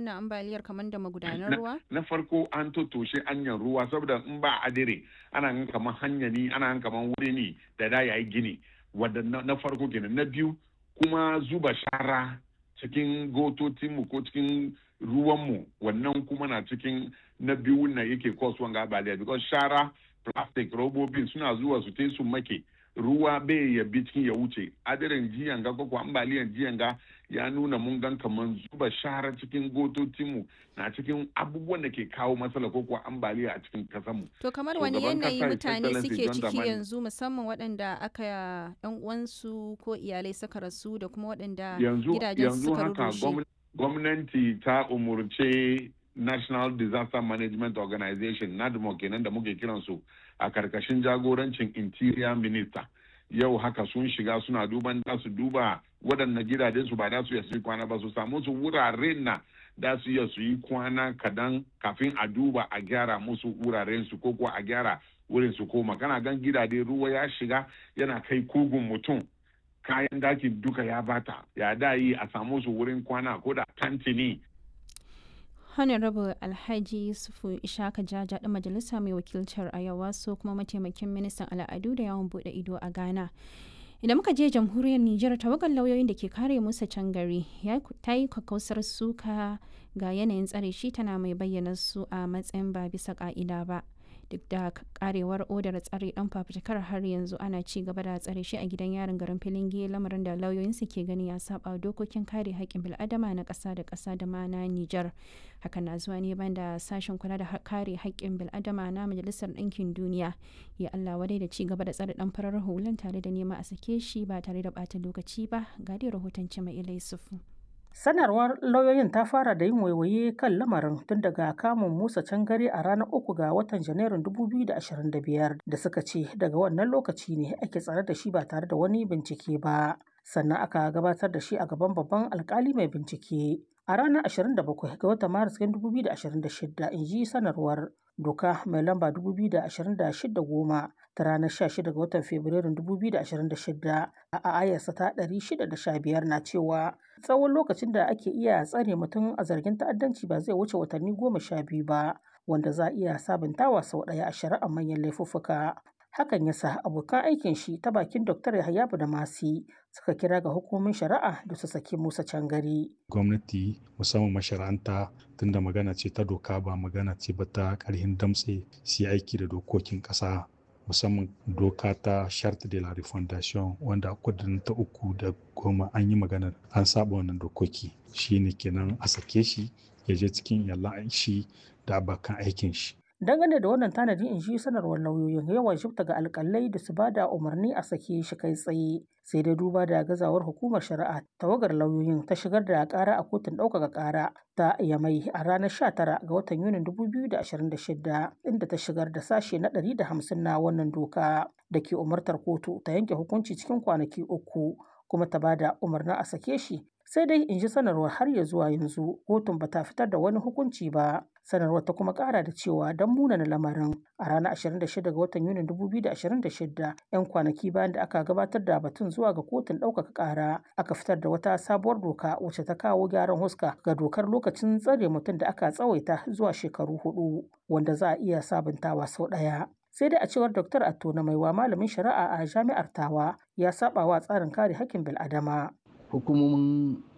wannan ambaliyar kamar da magudanar ruwa? Na farko an totoshe hanyar ruwa saboda in ba adire ana gan kamar hanya ne ana gan kamar wuri ne da da yayi gini wadda na farko kenan na biyu kuma zuba shara cikin gototinmu ko cikin ruwanmu wannan kuma na cikin na biyu na yake kasuwan ambaliya because shara plastic robobin suna zuwa su te su make ruwa bai ya bi cikin ya wuce adirin jiyan ga ko ambaliyan jiyan ga ya nuna mun gan kaman zuba shara cikin gototinmu na cikin abubuwan da ke kawo matsala ko kuwa ambaliya a cikin kasanmu. To kamar wani yanayi mutane suke ciki yanzu musamman waɗanda aka yan uwansu ko iyalai suka rasu da kuma waɗanda gidajen suka rushe. Gwamnati ta umurce National Disaster Management Organization NADMO kenan da muke kiransu a karkashin jagorancin Interior Minister. Yau haka sun shiga suna duban da su duba waɗanda gidajen su ba da su yi kwana ba su samu su wuraren na da su iya su yi kwana kadan kafin a duba a gyara musu wuraren su ko kuwa a gyara wurin su koma kana gan gidaje ruwa ya shiga yana kai kugun mutum kayan daki duka ya bata ya da yi a samu su wurin kwana ko da tantini honorable alhaji yusufu ishaka jaja da majalisa mai wakiltar ayawa so kuma mataimakin ministan al'adu da yawon bude ido a ghana idan muka je jamhuriyar nijar tawagar lauyoyin da ke kare musa can gari ta yi kakkausar suka ga yanayin tsare shi tana mai bayyana su a matsayin ba bisa ka'ida ba duk da karewar odar tsare dan fafutukar har yanzu ana ci gaba da tsare shi a gidan yarin garin filinge lamarin da lauyoyinsu ke gani ya saba dokokin kare haƙƙin bil'adama na ƙasa da ƙasa da ma na Nijar. Hakan na zuwa ne banda sashen kula da kare haƙƙin bil'adama na Majalisar Ɗinkin Duniya ya Allah wadai da ci gaba da tsare dan farar hulan tare da nema a sake shi ba tare da ɓata lokaci ba ga dai rahoton Cima Ilai Sufu. Sanarwar lauyoyin ta fara da yin waiwaye kan lamarin tun daga kamun Musa Cangare a ranar uku ga watan Janairun 2025 da suka ce daga wannan lokaci ne ake tsare da shi ba tare da wani bincike ba. Sannan aka gabatar da shi a gaban babban alkali mai bincike. A ranar 27 ga watan Maris 2026 in ji sanarwar doka mai lamba 2026 goma ta ranar 16 ga watan Fabrairun 2026 a ayarsa ta 615 na cewa tsawon lokacin da ake iya tsare mutum a zargin ta'addanci ba zai wuce watanni goma sha biyu ba wanda za a iya sabuntawa sau ɗaya a shari'ar manyan laifuffuka. Hakan ya sa abokan aikin shi ta bakin Dr. Yahaya da Masi suka kira ga hukumomin shari'a da su saki Musa Cangari. Gwamnati musamman mashara'anta tunda magana ce ta doka ba magana ce ba ta ƙarhin damtse su aiki da dokokin ƙasa musamman doka ta charte de la refondation wanda kudin ta uku da goma an yi magana an saba wannan dokoki shine kenan a sake shi ya je cikin yallan shi da abokan aikin shi dangane da wannan tanadi in ji sanarwar lauyoyin yawan shifta ga alkalai da su bada umarni a sake shi kai tsaye sai dai duba da gazawar hukumar shari'a tawagar lauyoyin ta shigar da kara a kotun ɗaukaka kara ta yamai a ranar 19 ga watan yunin 2026 inda ta shigar da sashe na 150 na wannan doka da ke umartar kotu ta yanke hukunci cikin kwanaki uku kuma ta bada umarnin a sake shi sai dai in ji sanarwar har ya zuwa yanzu kotun ba ta fitar da wani hukunci ba sanarwar ta kuma kara da cewa don munana lamarin a ranar 26 ga watan yunin 2026 'yan kwanaki bayan da aka gabatar da batun zuwa ga kotun ɗaukaka ƙara aka fitar da wata sabuwar doka wacce ta kawo gyaran huska ga dokar lokacin tsare mutum da aka tsawaita zuwa shekaru hudu wanda za a iya sabuntawa sau ɗaya sai dai a cewar Dr. Atto na maiwa malamin shari'a a jami'ar Tawa ya saba wa tsarin kare hakkin bil'adama. Hukumomin